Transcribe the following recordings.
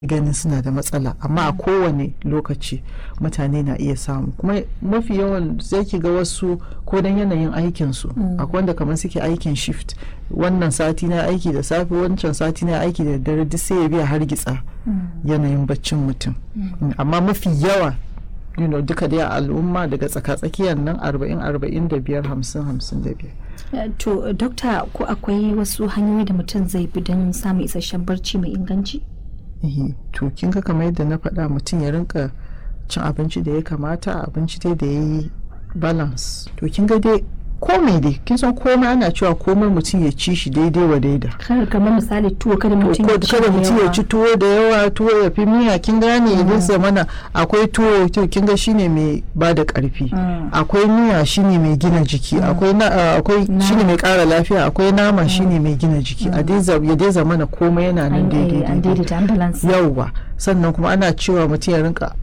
ganin suna da matsala amma a kowane lokaci mutane na iya samu kuma mafi yawan zai ki ga wasu ko dan yanayin aikinsu akwai wanda kamar suke aikin shift wannan sati na aiki da safe wancan sati na aiki da dare duk sai ya biya hargitsa yanayin baccin mutum amma mafi yawa you know, duka dai al'umma daga tsaka-tsakiyar nan 40-45 50-55 to dokta ko akwai wasu hanyoyi da mutum zai bi don samun isasshen barci mai inganci to kin ga kamar yadda na faɗa mutum ya rinka cin abinci da ya kamata abinci dai da ya yi balance to kin ga dai komai dai kin san komai ana cewa komai mutum ya ci shi daidai wa daida kamar misali tuwo kada mutum ya ci kada mutum ya ci tuwo da yawa tuwo ya fi miya kin gane idan zamana akwai tuwo to kin ga shine mai ba da karfi akwai miya shine mai gina jiki akwai akwai shine mai kara lafiya akwai nama shine mai gina jiki a dai ya dai zamana komai yana nan daidai yauwa sannan kuma ana cewa mutum ya rinka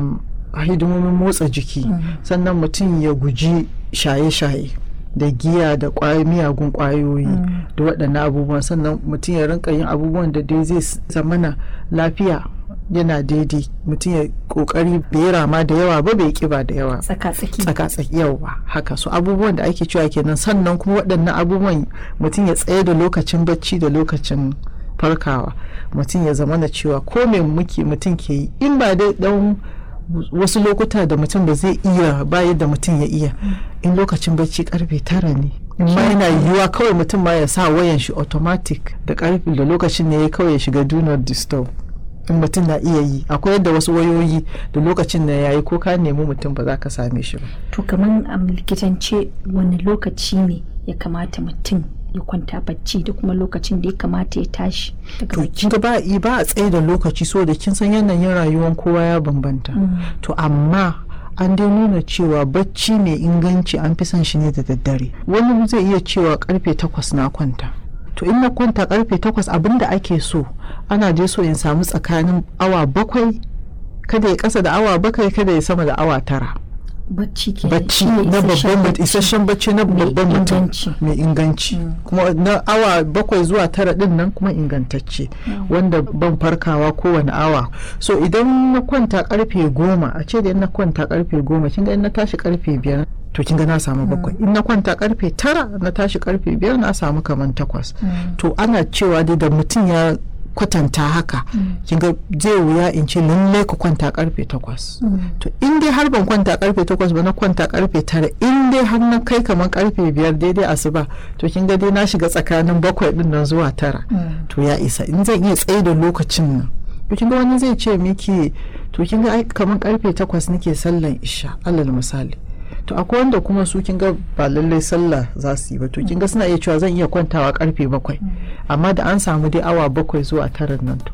hidimomin motsa jiki sannan mutum ya guji shaye-shaye da giya da miyagun kwayoyi da waɗannan abubuwan sannan mutum ya rinka yin abubuwan da dai zai zamana lafiya yana daidai mutum ya kokari bai rama da yawa ba bai kiba da yawa tsaka-tsaki yawa haka so abubuwan da ake cewa kenan sannan kuma waɗannan abubuwan mutum ya tsaye da lokacin bacci da lokacin farkawa mutum ya zamana cewa ko me muke mutum ke yi in ba dai dan wasu lokuta da mutum ba zai iya ba yadda mutum ya iya in lokacin bacci karfe tara ne ma yana yiwuwa kawai mutum ma ya sa wayan shi automatic da karfe da lokacin ne ya kawai ya shiga do not disturb in mutum na iya yi akwai yadda wasu wayoyi da lokacin da yayi ko ka nemi mutum ba za ka same shi ba to kamar a likitance wani lokaci ne ya kamata mutum ya kwanta bacci da kuma lokacin da ya kamata ya tashi to kin ga ba ba a tsaye da lokaci so da kin san yanayin rayuwar kowa ya bambanta to amma an dai nuna cewa bacci mai inganci an fi son shi ne da daddare wani zai iya cewa karfe takwas na kwanta to in na kwanta karfe takwas abinda ake so ana dai so in samu tsakanin awa bakwai kada ya kasa da awa bakwai kada ya sama da awa tara bacci ke bacci na babban isasshen bacci na babban mutum mai inganci kuma na awa bakwai zuwa tara din nan kuma ingantacce wanda ban farkawa kowane awa so idan na kwanta karfe goma a ce da in na kwanta karfe goma kin ga in na tashi karfe biyar to kin ga na samu bakwai in na kwanta karfe tara na tashi karfe biyar na samu kaman takwas to ana cewa dai da mutum ya kwatanta haka kin ga zai wuya in ce lallai ka kwanta karfe takwas to in dai har ban kwanta karfe takwas ba na kwanta karfe tara in dai har na kai kamar karfe biyar daidai asuba to kin ga dai na shiga tsakanin bakwai din nan zuwa tara to ya isa in zan iya tsaye da lokacin nan to kin ga wani zai ce miki to kin ga kamar karfe takwas nake sallan isha alal misali to akwai wanda kuma su kin ga ba lallai sallah za su yi ba to kin ga suna iya cewa zan iya kwantawa karfe bakwai amma da an samu dai awa bakwai zuwa tara nan to.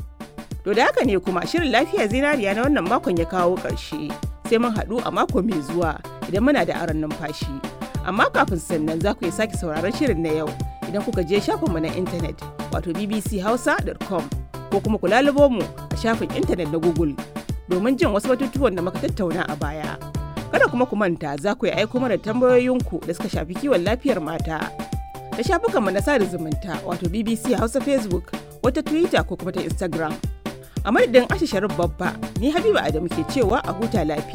To da haka ne kuma shirin lafiya zinariya na wannan makon ya kawo ƙarshe sai mun haɗu a mako mai zuwa idan muna da aron numfashi. Amma kafin sannan za ku iya sake sauraron shirin na yau idan kuka je shafinmu na intanet wato bbchausa.com ko kuma ku lalubo mu a shafin intanet na Google domin jin wasu batutuwan da muka tattauna a baya. kada kuma ku manta za ku yi aiko mana tambayoyinku da suka shafi kiwon lafiyar mata da shafukanmu na sada zumunta wato bbc hausa facebook wata twitter ko kuma ta instagram a madadin ashe sharif babba ni habiba adamu ke cewa a huta lafiya